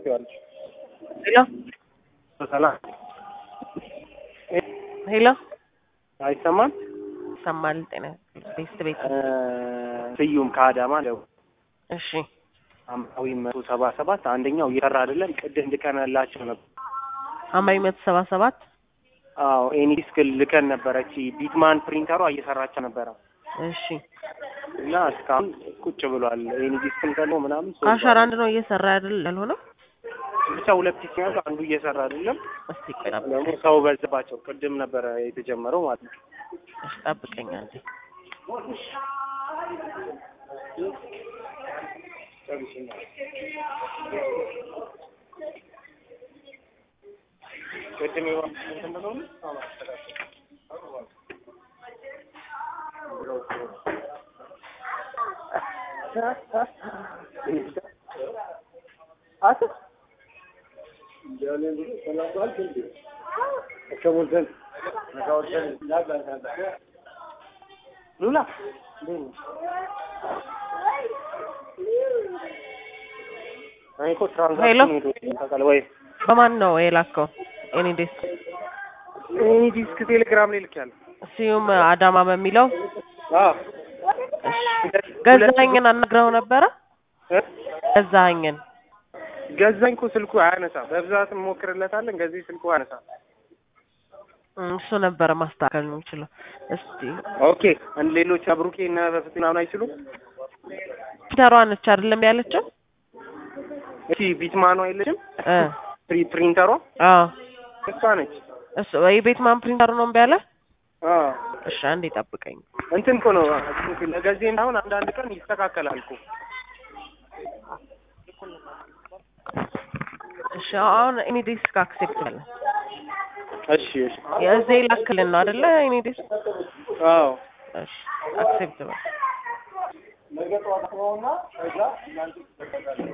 ትችዋለሽ። ሄሎ ሰላም ሄሎ አይሰማም? ይሰማል። ጤና ቤስት ቤት እ ስዩም ከአዳማ ነው። እሺ አምራዊ መቶ ሰባ ሰባት አንደኛው እየሰራ አይደለም። ቅድም ልከንላቸው ነበር። አማሪ መቶ ሰባ ሰባት አዎ ኤኒ ዲስክ ልከን ነበረች። ቢትማን ፕሪንተሯ እየሰራቸው ነበረ እሺ እና እስካሁን ቁጭ ብሏል። ኤኒ ዲስክም ደግሞ ምናምን ሶ- ከአሻራ አንድ ነው እየሰራ አይደል ያልሆነው? ብቻ ሁለት ፒስ ያሉ አንዱ እየሰራ አይደለም። እስቲ ቆይ ጠብቅ- ደግሞ ሰው በዛባቸው። ቅድም ነበረ የተጀመረው ማለት ነው። እሺ ጠብቀኝ አንዴ። ቅድም የሆነ ሉላ እኔ እኮ ትራንዛክሽን ሄዶ ታውቃለህ ወይ? በማን ነው የላከው? ኤኒ ዴስ ኤኒ ዲስክ ቴሌግራም ላይ ልኬያለሁ። ስዩም አዳማ በሚለው አዎ እሺ። ገዛኸኝን አናግረው ነበረ? እ? ገዛኸኝን ገዛኝ እኮ ስልኩ አያነሳም። በብዛት እንሞክርለታለን። ገዚህ ስልኩ አያነሳም። እም፣ እሱ ነበረ ማስተካከል የሚችለው። እስቲ ኦኬ አንድ ሌሎች አብሩኬ እና በፍት ምናምን አይችሉም። ፒተሯ ነች አይደለም ያለችው? እሺ ቢትማኗ የለችም እ ፕሪ ፕሪንተሯ አዎ እሷ ነች። እሱ የቤት ማን ፕሪንተር ነው እምቢ አለ? አዎ እሺ አንዴ ጠብቀኝ። እንትን እኮ ነው ለገዜ አሁን አንዳንድ ቀን ይስተካከላል እኮ እሺ አሁን ኤኒ ዲስክ አክሴፕት አለ። እሺ እሺ የዚህ ላክልን ነው አይደለ? ኤኒ ዲስክ አዎ እሺ አክሴፕት በል